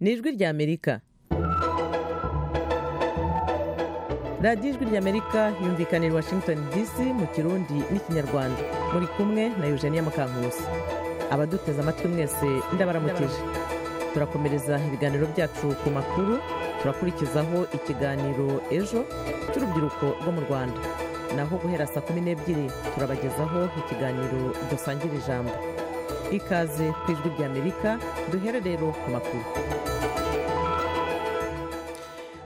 ry'Amerika radiyo ijwi ry'Amerika yumvikana i Washington DC mu kirundi n'ikinyarwanda muri kumwe na Eugenia Mukankusi abaduteze amatwi mwese ndabaramukije turakomereza ibiganiro byacu ku makuru turakurikizaho ikiganiro ejo cy'urubyiruko rwo mu rwanda naho guhera saa kumi n'ebyiri turabagezaho ikiganiro dusangira ijambo ikaze ku ijwi ry'amerika duhere rero ku makuru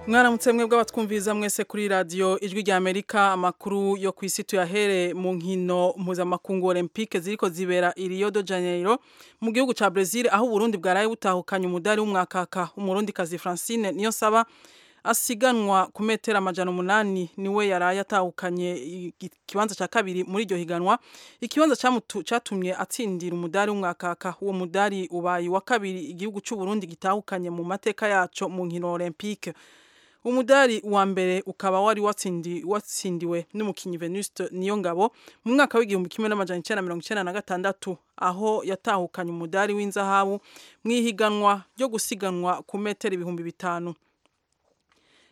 mwaramutse mwebwe abatwumviriza mwese kuri radiyo ijwi rya amerika amakuru yo ku isi tuyahere mu nkino mpuzamakungu olympique ziriko zibera i rio de janeiro mu gihugu ca brazil aho uburundi bwaraye butahukanye umudari w'umwakaka umurundikazi francine niyo saba asiganwa ku metero amajana umunani niwe yaraye atahukanye ikibanza cya kabiri muri iryo higanwa ikibanza cyatumye atsindira umudari w'umwakaka uwo mudari ubaye wa kabiri igihugu cy'uburundi gitahukanye mu mateka yaco mu nkino olympique umudari wa mbere ukaba wari watsindi watsindiwe n'umukinyi Venuste niyo ngabo mu mwaka w'igihumbi kimwe n'amajana icyenda mirongo icyenda na gatandatu aho yatahukanye umudari w'inzahabu mu ihiganwa ryo gusiganwa ku metero ibihumbi bitanu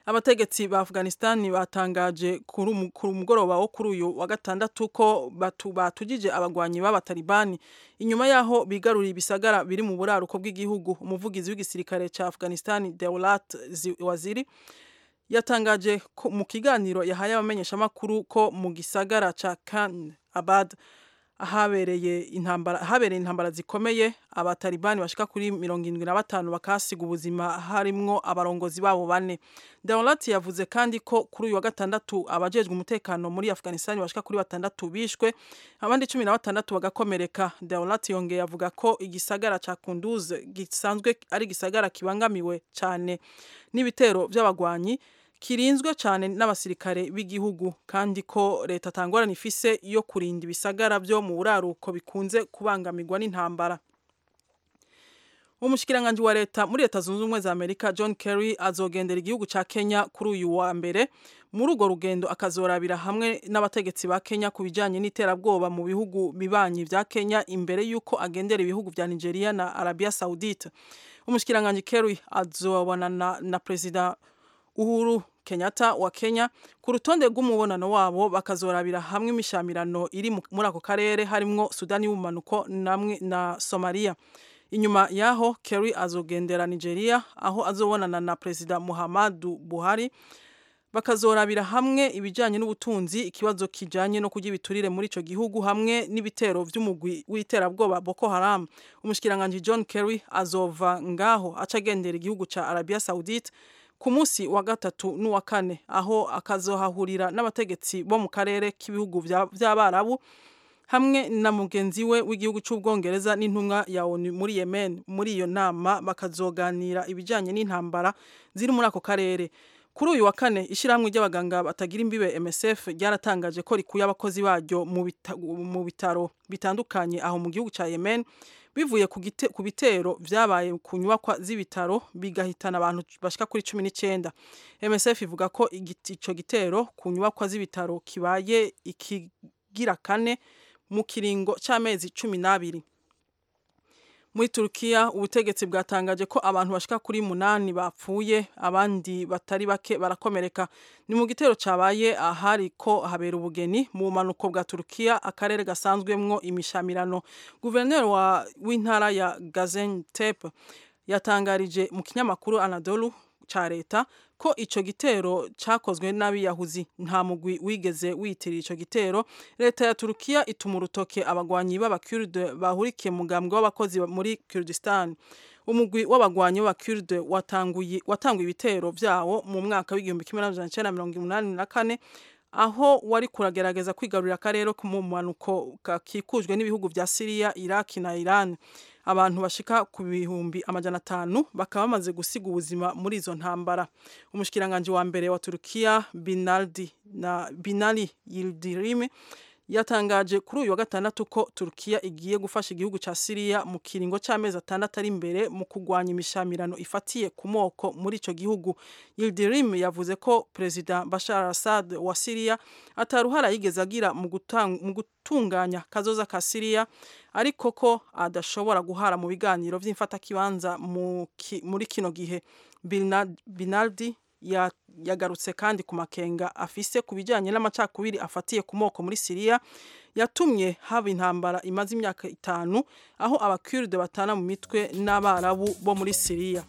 abategetsi ba Afghanistan batangaje kuri umugoroba wo kuri uyu wa gatandatu ko batugije abagwanyi b'abatalibani inyuma yaho bigaruriye ibisagara biri mu buraruko bw'igihugu umuvugizi w'igisirikare cya Afghanistan Dewlat Waziri yatangaje mu kiganiro yahaye abamenyeshamakuru ko mu gisagara cya Khan Abad ahabereye intambara habereye intambara zikomeye abatalibani bashika kuri mirongo irindwi na batanu bakasiga ubuzima harimwo abarongozi babo bane Dawlat yavuze kandi ko kuri uyu wa gatandatu abajejwe umutekano muri Afghanistan bashika kuri batandatu bishwe abandi cumi na batandatu bagakomereka Dawlat yongeye avuga ko igisagara ca Kunduz gisanzwe ari igisagara kibangamiwe cyane n'ibitero by'abagwanyi kirinzwe cyane n'abasirikare b'igihugu kandi ko leta tangorana ifise yo kurinda ibisagara byo mu buraruko bikunze kubangamirwa n'intambara umushikiranganje wa leta muri leta zunze ubumwe za Amerika John Kerry azogendera igihugu ca Kenya kuri uyu wa mbere muri urwo rugendo akazorabira hamwe n'abategetsi ba Kenya ku bijanye n'iterabwoba mu bihugu bibanyi bya Kenya imbere y'uko agendera ibihugu vya Nigeria na Arabia Saudite umushikiranganje Kerry azobonana na perezida Uhuru Kenyatta wa Kenya ku rutonde rw'umubonano wabo bakazorabira hamwe imishamirano iri muri ako karere harimwo Sudani y'ubumanuko namwe na Somalia inyuma yaho Kerry azogendera Nigeria aho azobonana na Perezida Muhammadu Buhari bakazorabira hamwe ibijanye n'ubutunzi ikibazo kijanye no kugira ibiturire muri ico gihugu hamwe n'ibitero vy'umugwi w'iterabwoba Boko Haram umushikiranganje John Kerry azova ngaho acagendera igihugu ca Arabia Saudite ku munsi wa gatatu n'uwa kane aho akazohahurira n'abategetsi bo mu karere k'ibihugu by'abarabu hamwe na mugenzi we w'igihugu cy'ubwongereza n'intumwa ya onu muri yemen muri iyo nama bakazoganira ibijyanye n'intambara ziri muri ako karere kuri uyu wa kane ishyirahamwe ry'abaganga batagira imbibe msf ryaratangaje ko rikuye abakozi baryo mu bitaro bitandukanye aho mu gihugu cya yemen bivuye ku bitero byabaye ku nyubakwa z'ibitaro bigahitana abantu bashika kuri cumi n'icyenda msf ivuga ko icyo gitero ku nyubakwa z'ibitaro kibaye ikigira kane mu kiringo cy'amezi cumi n'abiri muri turukiya ubutegetsi bwatangaje ko abantu bashika kuri munani bapfuye abandi batari bake barakomereka ni mu gitero cyabaye ahari ko habera ubugeni mu bumanuko bwa turukiya akarere gasanzwemwo imishamirano guverineri w'intara ya gaziantep yatangarije mu kinyamakuru anadolu ca leta ko ico gitero cakozwe n'abiyahuzi nta mugwi wigeze wiyitirira ico gitero leta ya Turukiya ituma urutoke abagwanyi b'abakurde bahurikiye mugambwe w'abakozi muri Kurdistan umugwi w'abagwanyi b'abakurde watanguye watanguye ibitero vyawo mu mwaka w'igihumbi kimwe n'amajana icenda mirongo umunani na kane aho wari kuragerageza kwigarurira akarere ko mu mpanuko kakikujwe n'ibihugu vya Syria, Iraq na Iran. Abantu bashika ku bihumbi amajana atanu bakaba bamaze gusiga ubuzima muri izo ntambara. Umushikiranganje wa mbere wa Turukiya Binaldi na Binali Yildirim yatangaje kuri uyu wa gatandatu ko Turkiya igiye gufasha igihugu ca Syria mu kiringo c'amezi atandatu ari imbere mu kugwanya imishamirano ifatiye ku moko muri ico gihugu Yildirim yavuze ko President Bashar al-Assad wa Syria ataruhara yigeze agira mu gutanga mu gutunganya kazoza ka Syria ariko ko adashobora guhara mu biganiro vy'imfatakibanza muri kino gihe Binaldi yagarutse kandi ku makenga afise ku bijyanye n'amacakubiri afatiye ku moko muri siriya yatumye haba intambara imaze imyaka itanu aho abakiride batana mu mitwe n'abarabu bo muri siriya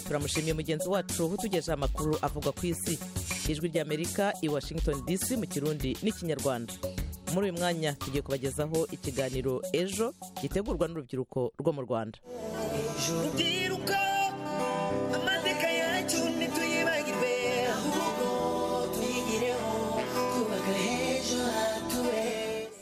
turamushimiye mugenzi wacu utugejeje amakuru avuga ku isi ijwi ry'amerika i washington dc mu kirundi n'ikinyarwanda muri uyu mwanya tugiye kubagezaho ikiganiro ejo gitegurwa n'urubyiruko rwo mu rwanda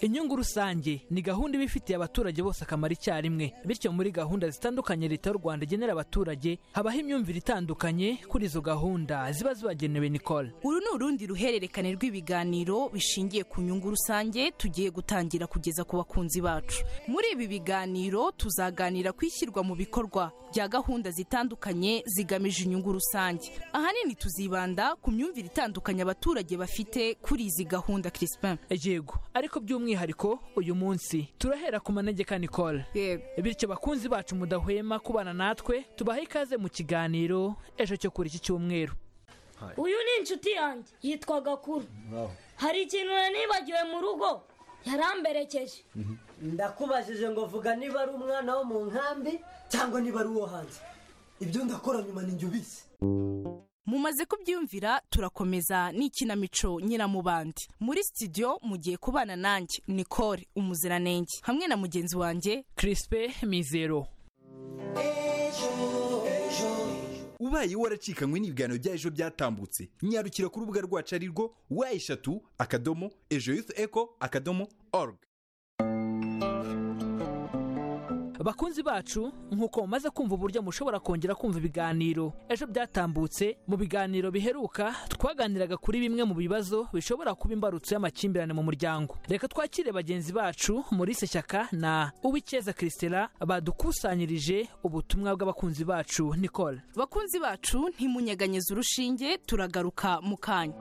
inyungu rusange ni gahunda iba ifitiye abaturage bose akamaro icyarimwe bityo muri gahunda zitandukanye leta y'u rwanda igenera abaturage habaho imyumvire itandukanye kuri izo gahunda ziba zibagenewe nicole uru ni urundi ruhererekane rw'ibiganiro bishingiye ku nyungu rusange tugiye gutangira kugeza ku bakunzi bacu muri ibi biganiro tuzaganira ku ishyirwa mu bikorwa bya gahunda zitandukanye zigamije inyungu rusange ahanini tuzibanda ku myumvire itandukanye abaturage bafite kuri izi gahunda Crispin yego ariko by'umwihariko by'umwihariko uyu munsi turahera ku manegeka nicole bityo bakunzi bacu mudahwema kubana natwe tubahe ikaze mu kiganiro ejo cyo kuri iki cyumweru uyu ni inshuti yanjye yitwa gakuru hari ikintu nibagiwe mu rugo yaramberekeje ndakubajije ngo vuga niba ari umwana wo mu nkambi cyangwa niba ari uwo hanze ibyo ndakora nyuma ninjye ubizi mumaze kubyumvira turakomeza n'ikinamico nyiramubandi muri studio mugiye kubana nanjye nicole umuziranenge hamwe na mugenzi wanjye kirispe mizero ubaye waracikanywe n'ibiganiro bya ejo byatambutse nyarukira ku rubuga rwacu ari rwo wa eshatu akadomo ejo yufu eko akadomo org bakunzi bacu nk'uko mumaze kumva uburyo mushobora kongera kumva ibiganiro ejo byatambutse mu biganiro biheruka twaganiraga kuri bimwe mu bibazo bishobora kuba imbarutso y'amakimbirane mu muryango reka twakire bagenzi bacu muri shyaka na uw'icyeza christela badukusanyirije ubutumwa bw'abakunzi bacu nicole bakunzi bacu ntimunyeganyeze urushinge turagaruka mu kanya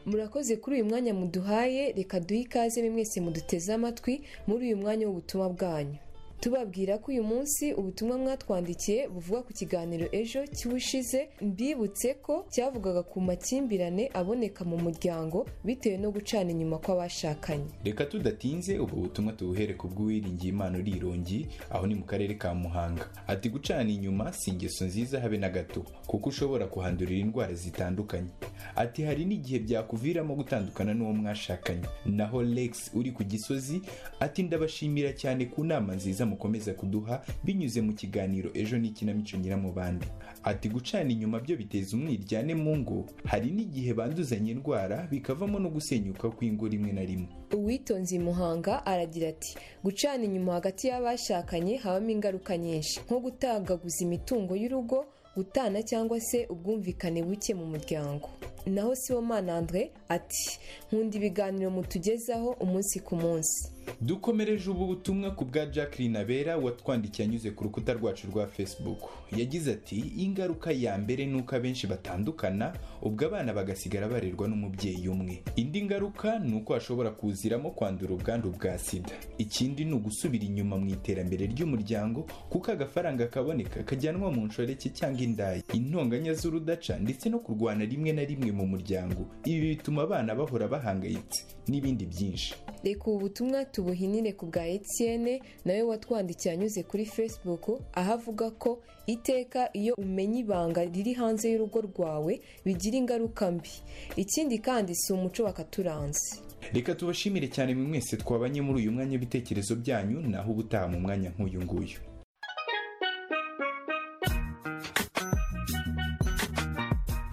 murakoze kuri uyu mwanya muduhaye reka duhe ikaze mwese muduteze amatwi muri uyu mwanya w'ubutumwa bwanyu tubabwira ko uyu munsi ubutumwa mwatwandikiye buvuga ku kiganiro ejo cy'ubushize mbibutse ko cyavugaga ku makimbirane aboneka mu muryango bitewe no gucana inyuma kw'abashakanye reka tudatinze ubwo butumwa tubuhere ku bw'uwiringiye imana urirongi aho ni mu karere ka muhanga ati gucana inyuma si ingeso nziza habe na gato kuko ushobora kuhandurira indwara zitandukanye ati hari n'igihe byakuviramo gutandukana n'uwo mwashakanye naho lex uri ku gisozi ati ndabashimira cyane ku nama nziza mukomeza kuduha binyuze mu kiganiro ejo n'ikinamico nyiramubande ati gucana inyuma byo biteza umwiryane mu ngo hari n'igihe banduzanya indwara bikavamo no gusenyuka kw'ingo rimwe na rimwe uwitonze muhanga aragira ati gucana inyuma hagati y'abashakanye habamo ingaruka nyinshi nko gutagaguza imitungo y'urugo gutana cyangwa se ubwumvikane buke mu muryango naho sibomana andre ati nkunda ibiganiro mutugezaho umunsi ku munsi dukomereje ubu butumwa ku bwa jacqueline abera watwandikiye anyuze ku rukuta rwacu rwa facebook yagize ati ingaruka ya mbere ni uko abenshi batandukana ubwo abana bagasigara barerwa n'umubyeyi umwe indi ngaruka ni uko hashobora kuziramo kwandura ubwandu bwa sida ikindi ni ugusubira inyuma mu iterambere ry'umuryango kuko agafaranga kaboneka kajyanwa mu nshoreke cyangwa indaya intonganya z'urudaca ndetse no kurwana rimwe na rimwe mu muryango ibi bituma abana bahora bahangayitse n'ibindi byinshi reka ubu butumwa tubuhinire ku bwa Etienne nawe watwandikiye anyuze kuri Facebook aho avuga ko iteka iyo umenya ibanga riri hanze y'urugo rwawe bigira ingaruka mbi ikindi kandi si umuco wakaturanze reka tubashimire cyane mwe mwese twabanye muri uyu mwanya w'ibitekerezo byanyu naho ubutaha mu mwanya nk'uyu nguyu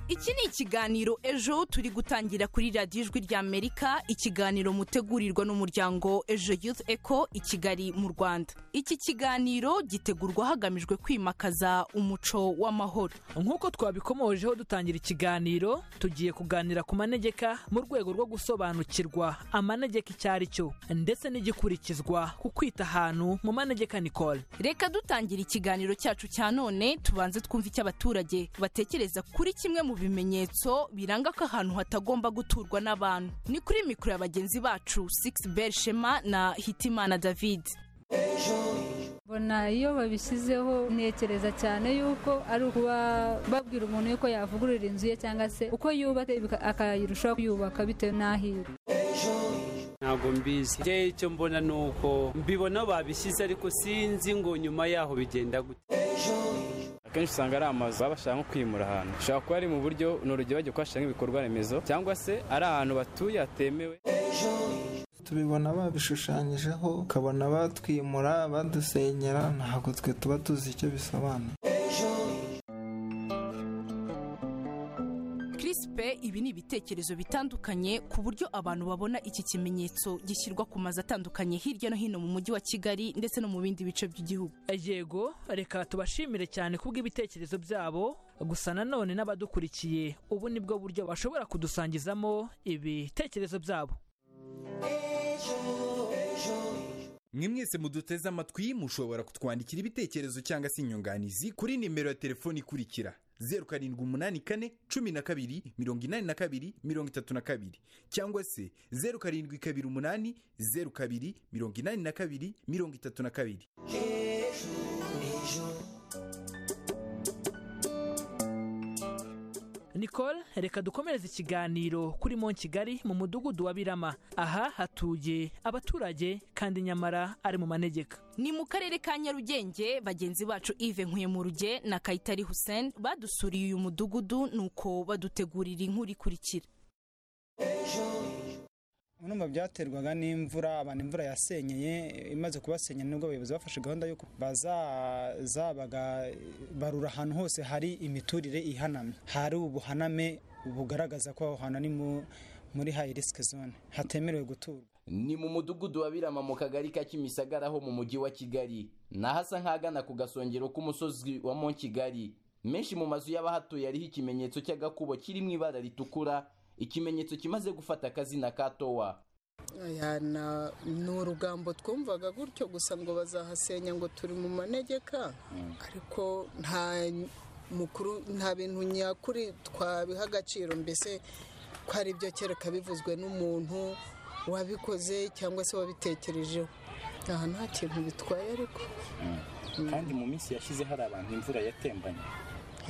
iki ni ikiganiro ejo turi gutangira kuri radiyo ijwi ry'amerika ikiganiro mutegurirwa n'umuryango ejo youth eco i kigali mu rwanda iki kiganiro gitegurwa hagamijwe kwimakaza umuco w'amahoro nk'uko twabikomojeho dutangira ikiganiro tugiye kuganira ku manegeka mu rwego rwo gusobanukirwa amanegeka icyo ari cyo ndetse n'igikurikizwa ku kwita ahantu mu manegeka nicole reka dutangira ikiganiro cyacu cya none tubanze twumve icyo abaturage batekereza kuri kimwe mu bimenyetso biranga ko ahantu hatagomba guturwa n'abantu ni kuri mikoro ya bagenzi bacu sigisi beri shema na hitimana david mbona iyo babishyizeho ntekereza cyane yuko ari ukuba babwira umuntu yuko yavugurura inzu ye cyangwa se uko yubatse akayirushaho kuyubaka bitewe n'aho iri ntabwo mbizi njyewe icyo mbona ni uko mbibona babishyize ariko sinzi ngo nyuma yaho bigenda gute akenshi usanga ari amazu baba bashaka nko kwimura ahantu ushobora kuba ari mu buryo ni urugero bagiye kuhashyira nk'ibikorwa remezo cyangwa se ari ahantu batuye hatemewe tubibona babishushanyijeho ukabona batwimura badusenyera ntabwo twe tuba tuzi icyo bisobanura kirisipe ibi ni ibitekerezo bitandukanye ku buryo abantu babona iki kimenyetso gishyirwa ku mazu atandukanye hirya no hino mu mujyi wa kigali ndetse no mu bindi bice by'igihugu yego reka tubashimire cyane kubw'ibitekerezo byabo gusa nanone n'abadukurikiye ubu ni bwo buryo bashobora kudusangizamo ibitekerezo byabo mwe mwese muduteze amatwi mushobora kutwandikira ibitekerezo cyangwa se inyunganizi kuri nimero ya telefoni ikurikira zeru karindwi umunani kane cumi na kabiri mirongo inani na kabiri mirongo itatu na kabiri cyangwa se zeru karindwi kabiri umunani zeru kabiri mirongo inani na kabiri mirongo itatu na kabiri nicole reka dukomereze ikiganiro kuri mon kigali mu mudugudu wa birama aha hatuye abaturage kandi nyamara ari mu manegeka ni mu karere ka nyarugenge bagenzi bacu ive nkuyemuruge na kayitari hussein badusuriye uyu mudugudu nuko badutegurira inkuru ikurikira mu byaterwaga n'imvura abantu imvura yasenyeye imaze kubasenya nibwo abayobozi bafashe gahunda y'uko bazaza barura ahantu hose hari imiturire ihanamye hari ubuhaname bugaragaza ko aho hantu ari muri hayi risike zone hatemerewe guturwa ni mu mudugudu wa birama mu kagari ka kimisagara ho mu mujyi wa kigali n'ahasa nk'agana ku gasongero k'umusozi wa mo kigali menshi mu mazu y'abahatuye ariho ikimenyetso cy'agakubo kiri mu ibara ritukura ikimenyetso kimaze gufata akazina ka towa ni urugambo twumvaga gutyo gusa ngo bazahasenya ngo turi mu manegeka ariko nta mukuru nta bintu nyakuri twabiha agaciro mbese ko ari byo kereka bivuzwe n'umuntu wabikoze cyangwa se wabitekerejeho aha nta kintu bitwaye ariko kandi mu minsi yashyize hari abantu imvura yatembanye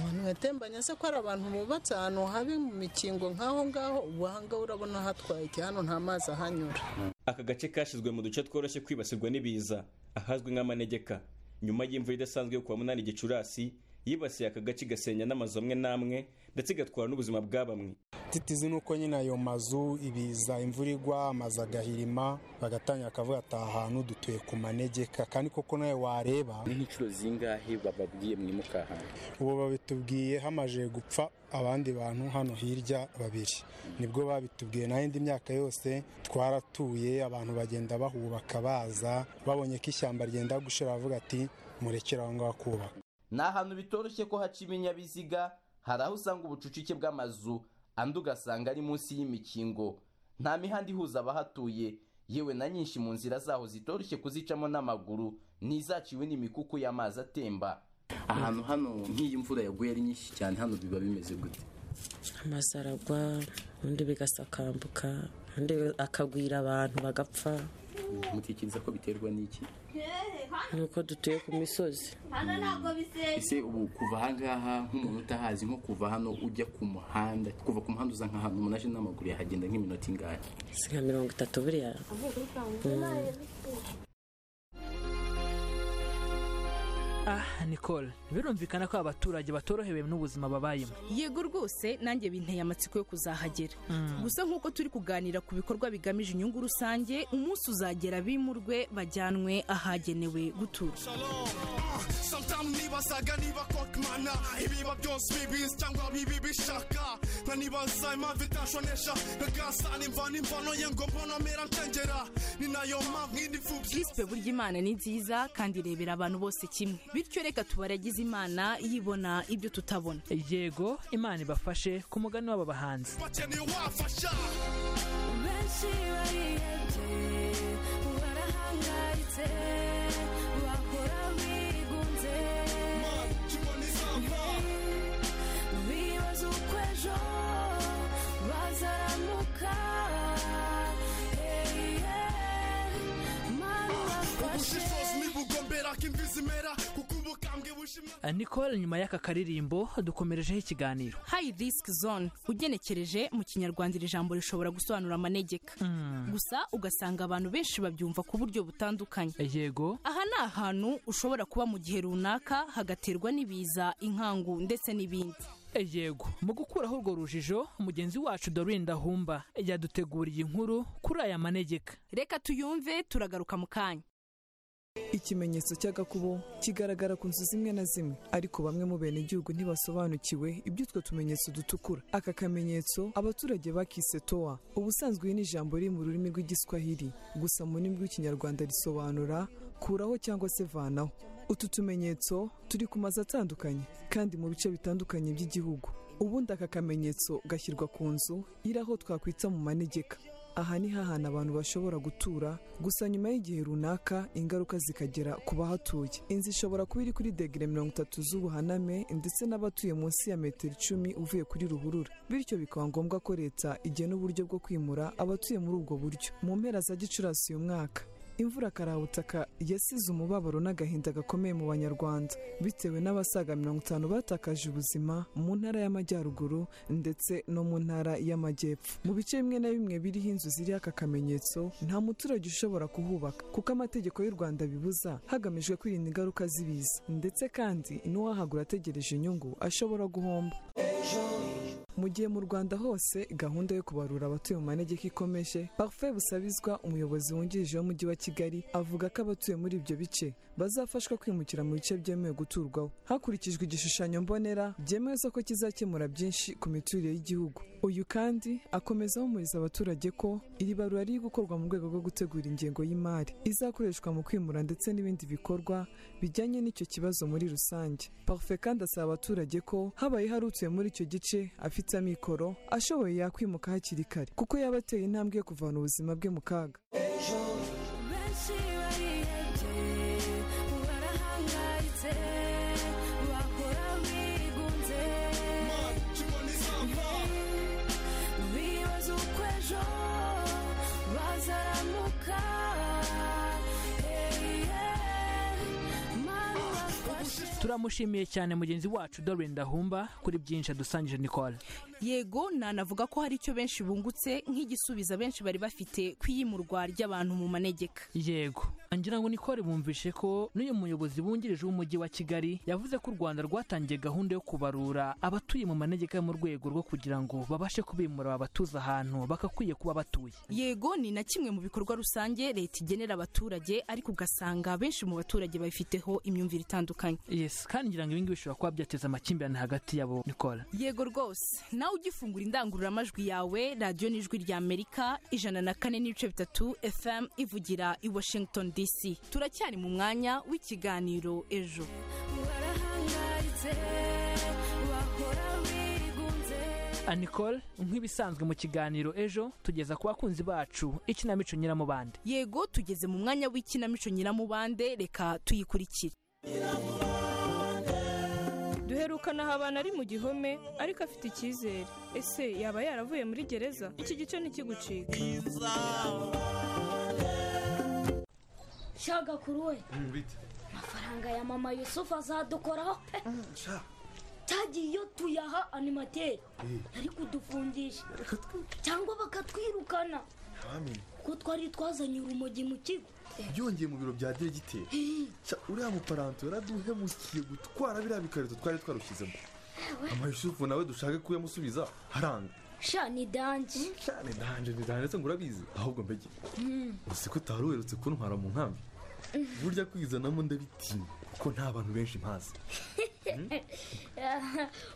abantu yatembanye se ko hari abantu bubatse ahantu habi mu mikingo nk'aho ngaho ngaho urabona hatwaye hano nta mazi ahanyura aka gace kashyizwe mu duce tworoshye kwibasirwa n'ibiza ahazwi nk'amanegeka nyuma y'imvura idasanzwe yo kuwa munani gicurasi yibasiye aka gace gasenya n'amazu amwe n'amwe ndetse igatwara n'ubuzima bwa bamwe titizi ni uko nyine ayo mazu ibiza imvura igwa amazu agahirima bagatangira akavuga ati aha hantu dutuye ku manegeka kandi koko nawe wareba ni nk'inshuro zingahe bababwiye mwimuka ahantu ubu babitubwiye hamaze gupfa abandi bantu hano hirya babiri nibwo babitubwiye naho indi myaka yose twaratuye abantu bagenda bahubaka baza babonye ko ishyamba ryenda gushira bavuga ati murekere aho ngaho kubaka ni ahantu bitoroshye ko haca ibinyabiziga hari aho usanga ubucucike bw'amazu andi ugasanga ari munsi y'imikingo nta mihanda ihuza abahatuye yewe na nyinshi mu nzira zaho zitoroshye kuzicamo n'amaguru ntizaciwe n'imikuku y'amazi atemba ahantu hano nk'iyi mvura yaguye ari nyinshi cyane hano biba bimeze gute amazu aragwa ubundi bigasakambuka ubundi akagwira abantu bagapfa mutekereza ko biterwa n'iki nuko dutuye ku misozi ese ubu kuva ahangaha nk'umuntu utahazi nko kuva hano ujya ku muhanda kuva ku muhanda uza nk'ahantu umuntu aje n'amaguru yahagenda nk'iminota ingahe si nka mirongo itatu buriya ah nicole birumvikana ko abaturage batorohewe n'ubuzima babayemo yego rwose nanjye binteye amatsiko yo kuzahagera gusa nk'uko turi kuganira ku bikorwa bigamije inyungu rusange umunsi uzagera bimurwe bajyanwe ahagenewe gutura nibazaga niba kokimana ibiba byose bibizi cyangwa bibi bishaka nkanibaza impamvu itashonesha nkagasana imvano imvano ye ngo mbona mera ncengera ni nayo mpamvu indi mfubyi kispe burya imana ni nziza kandi irebera abantu bose kimwe bityo reka tubaragize imana yibona ibyo tutabona yego imana ibafashe ku mugani w'aba bahanzi bakeneye uwafasha benshi barihebye barahangayitse bakora bigunze bibaza uko ejo bazaramuka Hey, yeah. Mana ubafashe. ubushishozi nibugombera ko imvi zimera kuko ubukambwe bushimira nicole nyuma y'aka karirimbo dukomerejeho ikiganiro high risk zone ugenekereje mu kinyarwanda iri jambo rishobora gusobanura amanegeka gusa ugasanga abantu benshi babyumva ku buryo butandukanye yego aha ni ahantu ushobora kuba mu gihe runaka hagaterwa n'ibiza inkangu ndetse n'ibindi yego mu gukuraho urwo rujijo mugenzi wacu dorin dahumba yaduteguriye inkuru kuri aya manegeka reka tuyumve turagaruka mu kanya ikimenyetso cy'agakubo kigaragara ku nzu zimwe na zimwe ariko bamwe mu benegihugu ntibasobanukiwe iby'utwo tumenyetso dutukura aka kamenyetso abaturage bakise towa ubusanzwe iyi ni ijambo riri mu rurimi rw'igiswahili gusa mu rurimi rw'ikinyarwanda risobanura kuraho cyangwa se vanaho utu tumenyetso turi ku mazu atandukanye kandi mu bice bitandukanye by'igihugu ubundi aka kamenyetso gashyirwa ku nzu iri aho twakwita mu manegeka aha ni hahana abantu bashobora gutura gusa nyuma y'igihe runaka ingaruka zikagera ku bahatuye inzu ishobora kuba iri kuri degere mirongo itatu z'ubuhaname ndetse n'abatuye munsi ya metero icumi uvuye kuri ruhurura bityo bikaba ngombwa ko leta igena uburyo bwo kwimura abatuye muri ubwo buryo mu mpera za gicurasi uyu mwaka imvura karabutaka yasize umubabaro n'agahinda gakomeye mu banyarwanda bitewe n'abasaga mirongo itanu batakaje ubuzima mu ntara y'amajyaruguru ndetse no mu ntara y'amajyepfo mu bice bimwe na bimwe biriho inzu ziriho aka kamenyetso nta muturage ushobora kuhubaka kuko amategeko y'u rwanda bibuza hagamijwe kwirinda ingaruka z'ibiza ndetse kandi n'uwahagura ategereje inyungu ashobora guhomba mu gihe mu rwanda hose gahunda yo kubarura abatuye mu manegeka ikomeje parfait busabizwa umuyobozi wungirije w'umujyi wa kigali avuga ko abatuye muri ibyo bice bazafashwa kwimukira mu bice byemewe guturwaho hakurikijwe igishushanyo mbonera byemeza ko kizakemura byinshi ku miturire y'igihugu uyu kandi akomeza ahumuriza abaturage ko iri barura riri gukorwa mu rwego rwo gutegura ingengo y'imari izakoreshwa mu kwimura ndetse n'ibindi bikorwa bijyanye n'icyo kibazo muri rusange parfait kandi asaba abaturage ko habaye hari utuye muri icyo gice afite amikoro ashoboye yakwimuka hakiri kare kuko yaba ateye intambwe yo kuvana ubuzima bwe mu kaga benshi barihebye barahangayitse bakora bigunze bibaza uko ejo bazaramuka Hey, yeah. Mana ubafashe. turamushimiye cyane mugenzi wacu dorin dahumba kuri byinshi adusangije nicole yego nanavuga ko hari icyo benshi bungutse nk'igisubizo abenshi bari bafite ku iyimurwa ry'abantu mu manegeka yego ngira ngo nicole bumvishe ko n'uyu muyobozi wungirije w'umujyi wa kigali yavuze ko u rwanda rwatangiye gahunda yo kubarura abatuye mu manegeka yo mu rwego rwo kugira ngo babashe kubimura babatuza ahantu bagakwiye kuba batuye yego ni na kimwe mu bikorwa rusange leta igenera abaturage ariko ugasanga benshi mu baturage babifiteho imyumvire itandukanye yes kandi ngira ngo ibingibi bishobora kuba byateza amakimbirane hagati yabo nicole yego rwose nawe ugifungura indangururamajwi yawe radiyo n'ijwi rya amerika ijana na kane n'ibice bitatu fm ivugira i washington dc turacyari mu mwanya w'ikiganiro ejo barahangayitse bakora bigunze nicole nk'ibisanzwe mu kiganiro ejo tugeza ku bakunzi bacu ikinamico nyiramubande yego tugeze mu mwanya w'ikinamico nyiramubande reka tuyikurikire duherukana aha abantu ari mu gihome ariko afite icyizere ese yaba yaravuye muri gereza iki gice ntikigucike shaga kuri we amafaranga ya mama yusufu azadukoraho pe cyagiye iyo tuyaha animateri ari kudufungisha cyangwa bakatwirukana kuko twari twazanye urumogi mu kigo byongeye mu biro bya diregiteri Ca, uriya muparanto yaraduhemukiye gutwara biriya bikarito twari twarushyizemo amayusufu nawe dushake kuyamusubiza haranga sha ni danji cyane danje ndetse ngo urabizi ahubwo mbege uzi ko utari uherutse kuntwara mu nkambi burya kwizanamo ndabitinya kuko nta bantu benshi mpazi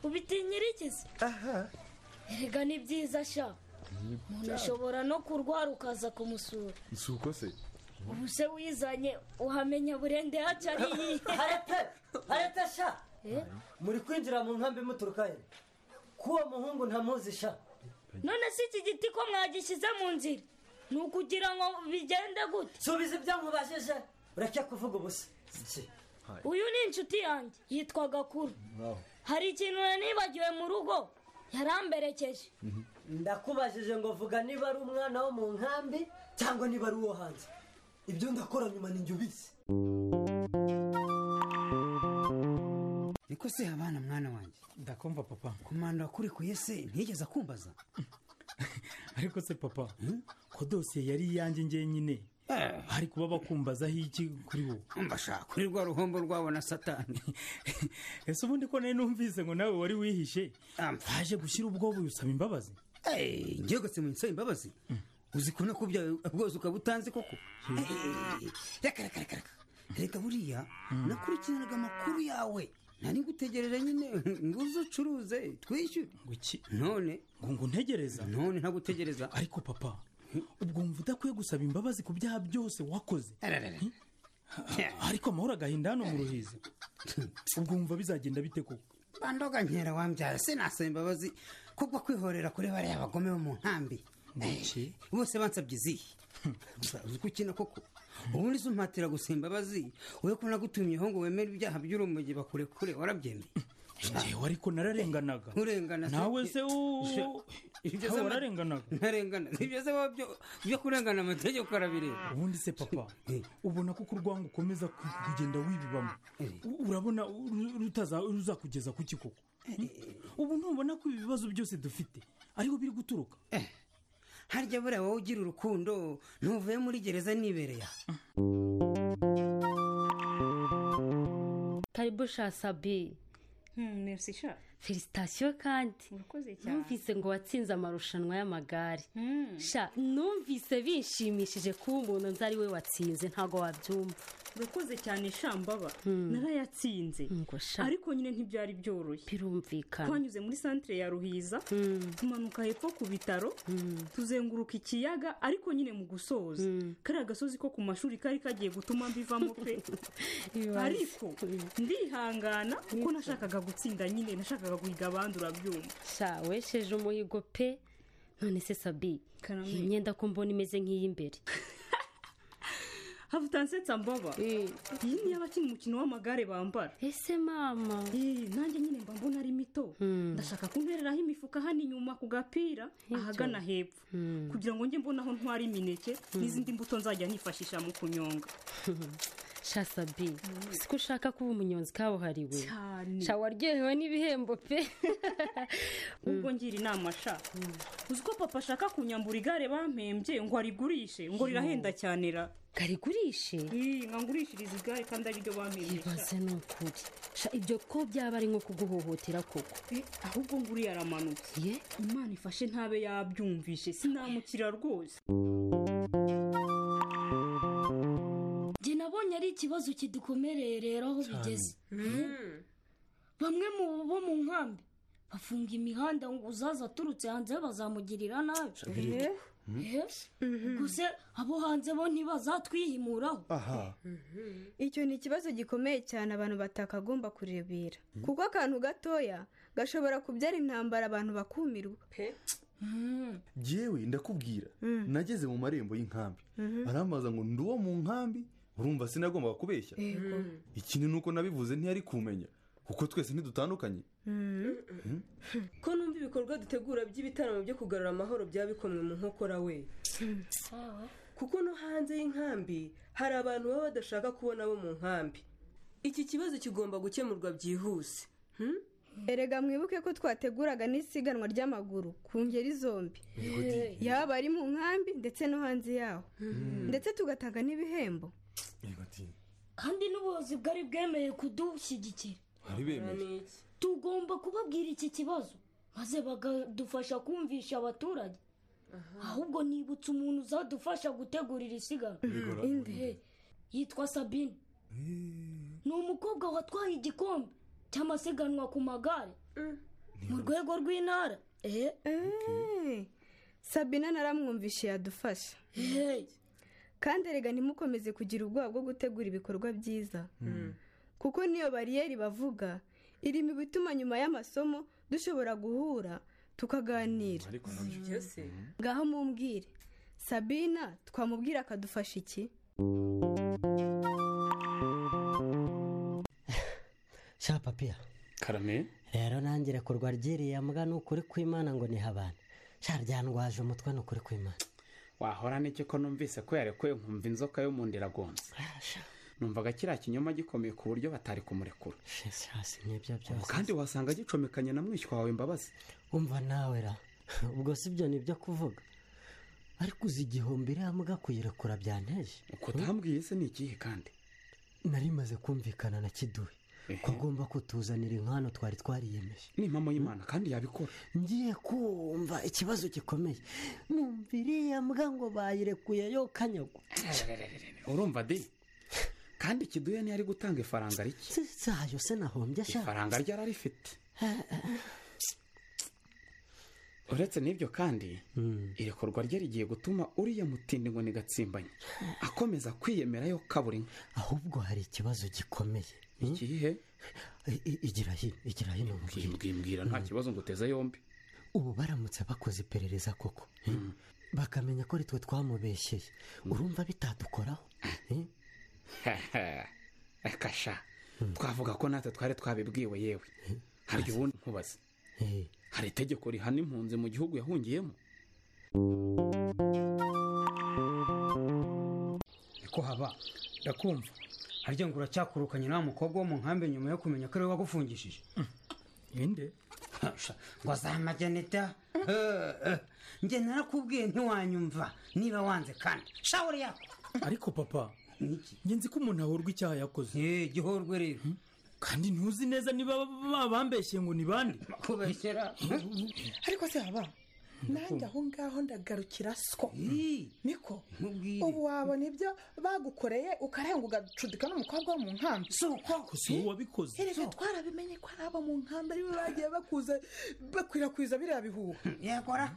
ubitinyirikiza rega ni byiza sha umuntu ashobora no kurwara ukaza kumusura si uko se ubu se wizanye uhamenya burende yacu ari iyihe harete harete sha muri kwinjira mu nkambi muturuka he k'uwo muhungu ntamuzi sha none si iki giti ko mwagishyize mu nzira ni ukugira ngo bigende gute subiza ibyo nkubajije ureke kuvuga ubusa iki uyu ni inshuti yanjye yitwa gakuru hari ikintu nibagiwe mu rugo yaramberekeje ndakubajije ngo vuga niba ari umwana wo mu nkambi cyangwa niba ari uwo hanze ibyo ndakora nyuma ni njye ubizi niko se abana mwana wanjye ndakumva papa kumanda wakurekuye se ntiyigeze akumbaza ariko se papa ko dosiye yari iyanjye ngenyine hari kuba bakumbazaho iki kuri wowe mbashaka kuri rwa ruhombo rwabo na satani ese ubundi ko nari numvise ngo nawe wari wihishe waje gushyira ubwoba usaba imbabazi Eh, ngiye gutse mu nsobe imbabazi uzi kubona ko bya- bwose ukaba utanzi koko Eh, reka reka reka reka reka buriya nakurikiranaga amakuru yawe nari ngutegereje nyine ngo uze ucuruze twishyure none ngo nguntegereza none ntagutegereza ariko papa ubwo wumva udakwiye gusaba imbabazi ku byaha byose wakoze Ararara. Hmm? ariko amahoro agahinda hano mu ruhizi ubwo wumva bizagenda bite koko bandoga nkera wambyara sinasaba imbabazi kubwo kwihorera kuri bariya bagome bo mu nkambi Eh, bose bansabye izihe Gusa uzi ko ukina koko ubundi se umpatira gusaba imbabazi wowe ko nagutumyeho ngo wemere ibyaha by'urumogi bakurekure warabyemeye njyewe ariko nararenganaga urengana nawe se wo- Ibyo Nawe wararenganaga ntarengana ibyo se wowe byo- byo kurengana amategeko arabireba ubundi se papa ubona ko urwango ukomeza ku- kugenda wibibamo U- urabona uru- rutaza- ruzakugeza ku kikoko Hmm? ubu ntubona ko ibi bibazo byose dufite ariho biri guturuka harya buriya wowe ugira urukundo ntuvuye muri gereza nibereye aha karibu sha sabi merci sha felicitasiyo kandi urakoze cyane numvise ngo watsinze amarushanwa y'amagare sha numvise bishimishije kuba umuntu nzi ari we watsinze ntabwo wabyumva urakoze cyane sha mbaba Hmm. narayatsinze ariko nyine ntibyari byoroshye birumvikana twanyuze muri santire ya ruhiza tumanuka hepfo ku bitaro tuzenguruka ikiyaga ariko nyine mu gusoza kariya gasozi ko ku mashuri kari kagiye gutuma mbivamo pe ariko ndihangana kuko nashakaga gutsinda nyine nashakaga guhiga abandi urabyumva sha wesheje umuhigo pe none se sabi iyi myenda ko mbona imeze nk'iy'imbere havutansetsa mbaba iyi niyo abakina umukino w'amagare bambara ese mama nanjye nyine mba mbona ari mito ndashaka kuntereraho imifuka hano inyuma ku gapira ahagana hepfo kugira ngo njye mbona aho ntwara imineke n'izindi mbuto nzajya nifashisha mu kunyonga sha sabi si ko ushaka kuba umunyonzi kabuhariwe Cyane. sha waryohewe n'ibihembo pe ubwo ngira inama sha uzi ko papa ashaka kunyambura igare bampembye ngo arigurishe ngo rirahenda cyane ra karigurishe Ih, ngo angurishirize igare kandi ari ryo bampembye sha. ibaze ni ukuri sha ibyo ko byaba ari nko kuguhohotera koko Eh, ahubwo ngo uriya aramanutse imana ifashe ntabe yabyumvishe sinamukira rwose njye nabonye ari ikibazo kidukomereye rero aho bigeze bamwe mu bo mu nkambi bafunga imihanda ngo uzaza aturutse hanze bazamugirira nabi Shabiri. Mm. gusa abo hanze bo ntibazatwihimuraho aha icyo ni ikibazo gikomeye cyane abantu batakagomba kurebera kuko akantu gatoya gashobora kubyara intambara abantu bakumirwa yewe ndakubwira Mm. nageze mu marembo y'inkambi Mhm. arambaza ngo ndi uwo mu nkambi urumva sinagombaga kubeshya Yego. ikintu ni uko nabivuze ntiyari kumenya kuko twese ntidutandukanye Mhm. ko numva ibikorwa dutegura by'ibitaramo byo kugarura amahoro byabikomwe mu nkokora we kuko no hanze y'inkambi hari abantu baba badashaka kubona abo mu nkambi iki kibazo kigomba gukemurwa byihuse erega mwibuke ko twateguraga n'isiganwa ry'amaguru ku ngeri zombi Yego di. Hey. yaba ari mu nkambi ndetse no hanze yaho ndetse tugatanga n'ibihembo kandi n'ubuyobozi bwari bwemeye kudushyigikira bari bemeje tugomba kubabwira iki kibazo maze bakadufasha kumvisha abaturage ahubwo nibutse umuntu uzadufasha gutegura iri siganwa Bigora. Eh, yitwa sabine ni umukobwa watwaye igikombe cy'amasiganwa ku magare mu rwego rw'intara sabine naramwumvishe yadufasha kandi erega ntimukomeze kugira ubwoba bwo gutegura ibikorwa byiza kuko n'iyo bariyeri bavuga iri mu bituma nyuma y'amasomo dushobora guhura tukaganira byose ngaho mumbwire sabina twamubwira akadufasha iki sha papiya karame rero nanjye rekurwa ryiriya mbwa ni ukuri kw'imana ngo niha abantu sha ryandwaje umutwe ni ukuri kw'imana wahora n'iki ko numvise ko yarekuwe nkumva inzoka yo mu nda iragonze numvaga kiriya kinyoma gikomeye ku buryo batari kumurekura shasi n'ibyo byose Ubu kandi wasanga gicomekanye na mwishywa wawe imbabazi umva nawe ra ubwo si byo ni ibyo kuvuga ariko uzi igihumbi iriya mbwa kuyirekura byanteje uko utambwiye se ni ikihe kandi nari maze kumvikana na kiduwe ko agomba kutuzanira inkwano twari twariyemeje ni impamo y'imana kandi yabikora ngiye kumva ikibazo gikomeye numva iriya mbwa ngo bayirekuye yo kanyagwa urumva de kandi ikiduye niyo ari gutanga ifaranga rike zayo se nahombye ashaka ifaranga rye ararifite uretse n'ibyo kandi irekurwa rye rigiye gutuma uriya mutindi ngo ni gatsimbanye akomeza kwiyemera yo kabura inka ahubwo hari ikibazo gikomeye ikihe igira hino igira hino mbwira nta kibazo ngo uteze yombi ubu baramutse bakoze iperereza koko bakamenya ko ari twe twamubeshyeye urumva bitadukoraho eh? kasha twavuga ko natwe twari twabibwiwe yewe hari ubundi nkubaze hari itegeko rihana impunzi mu gihugu yahungiyemo niko haba ndakumva harya ngo uracyakurukanye nawe mukobwa wo mu nkambi nyuma yo kumenya ko ariwe wagufungishije ninde ngo azamageneta njye narakubwiye ntiwanyumva niba wanze kandi shawuri yako ariko papa njye nzi ko umuntu ahorwa icyaha yakoze gihorwe rero kandi ntuzi neza niba babambeshye ngo ni bande kubeshyera ariko se haba nanjye aho ngaho ndagarukira siko niko ubu wabona ibyo bagukoreye ukarenga ugacudika n'umukobwa wo mu nkambi si uko si uwo wabikoze erega twarabimenye ko ari abo mu nkambi aribo bagiye bakuze bakwirakwiza biriya bihuha yakora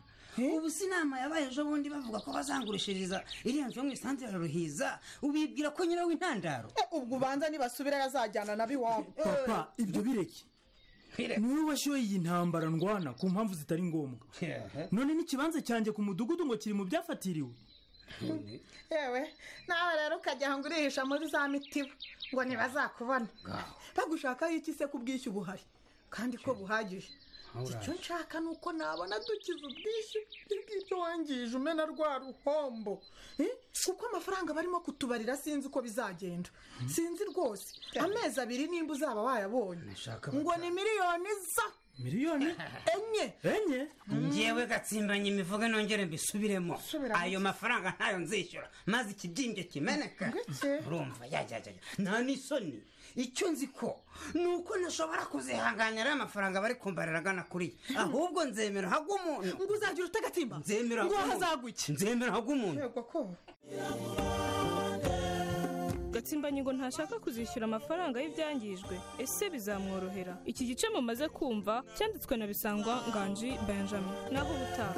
ubu si inama yabaye ejo bundi bavuga ko bazangurishiriza iriya nzu yo mu isanzira ruhiza ubibwira ko nyirawe intandaro ubwo ubanza nibasubira yazajyana nabo iwabo papa ibyo bireke niwe washyuye iyi ntambara ndwana ku mpamvu zitari ngombwa none n'ikibanza cyanjye ku mudugudu ngo kiri mu byafatiriwe yewe nawe rero ukajya aho ngo urihisha muri za mitiba ngo ntibazakubona bagushakaho iki se ko ubwishyu buhari kandi ko buhagije icyo nshaka ni uko nabona dukiza ubwishyu bw'ibyo wangije umena rwa ruhombo Eh? kuko amafaranga barimo kutubarira sinzi uko bizagenda sinzi rwose amezi abiri nimba uzaba wayabonye ngo ni miliyoni za miliyoni enye enye ngewe ngewe gatsimbanye imivugo nongere mbisubiremo Subiramo. ayo mafaranga ntayo nzishyura maze ikibyimbye kimeneka urumva yajyajya nta n'isoni icyo nzi ko ni uko ntashobora kuzihanganya ariya mafaranga bari kumbarira agana kuri ye ahubwo nzemera hagw'umuntu ngo uzagira ute gatimba nzemera Ngo hagw'umuntu nzemera hagw'umuntu gatsimbanyi ngo ntashaka kuzishyura amafaranga y'ibyangijwe ese bizamworohera iki gice mumaze kumva cyanditswe na bisangwa nganji benjamin naho ubutaha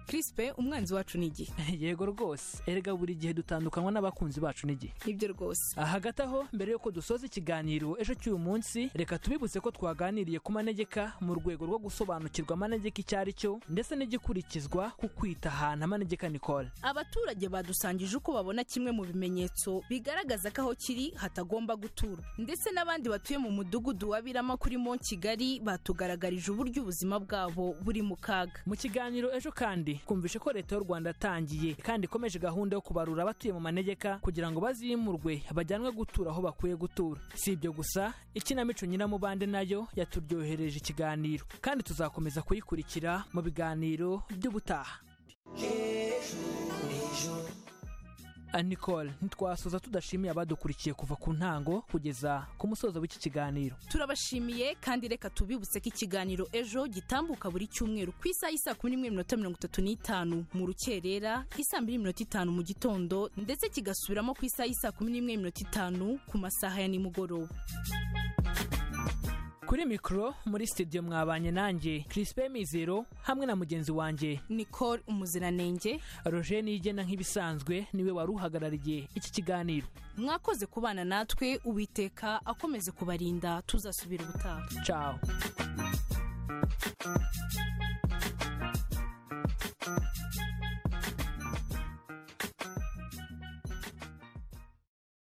kirispe umwanzi wacu ni igihe yego rwose erega buri gihe dutandukanywa n'abakunzi bacu n'igihe nibyo rwose hagati aho mbere y'uko dusoza ikiganiro ejo cy'uyu munsi reka tubibutse ko twaganiriye ku manegeka mu rwego rwo gusobanukirwa amanegeka icyo ari cyo ndetse n'igikurikizwa ku kwita ahantu amanegeka nikora abaturage badusangije uko babona kimwe mu bimenyetso bigaragaza ko aho kiri hatagomba guturwa ndetse n'abandi batuye mu mudugudu wa birama kuri mo kigali batugaragarije uburyo ubuzima bwabo buri mu kaga mu kiganiro ejo kandi twumvishe ko leta y'u rwanda yatangiye kandi ikomeje gahunda yo kubarura abatuye mu manegeka kugira ngo bazimurwe bajyanwe gutura aho bakwiye gutura si ibyo gusa ikinamico nyiramubande nayo yaturyohereje ikiganiro kandi tuzakomeza kuyikurikira mu biganiro by'ubutaha nicole ntitwasoza tudashimiye abadukurikiye kuva ku ntango kugeza ku musozo w'iki kiganiro turabashimiye kandi reka tubibutse ko ikiganiro ejo gitambuka buri cyumweru ku isaha y'i saa kumi n'imwe n'iminota mirongo itatu n'itanu mu rukerera isaa mbiri n'iminota itanu mu gitondo ndetse kigasubiramo ku isaha y'i saa kumi n'imwe n'iminota itanu ku masaha ya nimugoroba kuri mikoro muri sitidiyo mwabanye nanjye kirisipe mizero hamwe na mugenzi wanjye nicole umuziranenge roger niyigena nk'ibisanzwe niwe wari uhagarariye iki kiganiro mwakoze kubana natwe uwiteka akomeze kubarinda tuzasubira ubutaha ciao